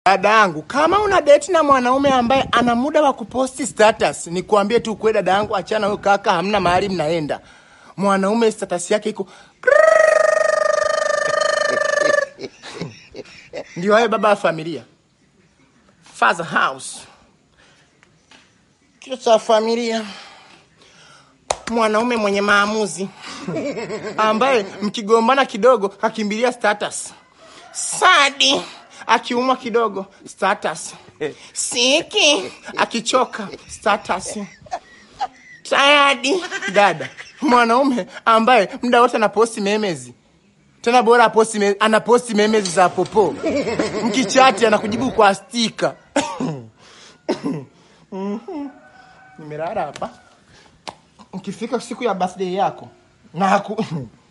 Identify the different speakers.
Speaker 1: Dada yangu, kama una date na mwanaume ambaye ana muda wa kuposti status, ni kuambie tu kweli dada yangu, achana huyo kaka, hamna mahali mnaenda. Mwanaume status yake iko ndio hayo baba wa familia, father house, kichwa cha familia, mwanaume mwenye maamuzi ambaye mkigombana kidogo kakimbilia status. Sadi akiumwa kidogo status. Siki akichoka status. Tayadi dada, mwanaume ambaye muda wote anaposti memezi tena bora aposti me, anaposti memezi za popo mkichati anakujibu kwa stika nimelala hapa. Ukifika siku ya birthday yako na haku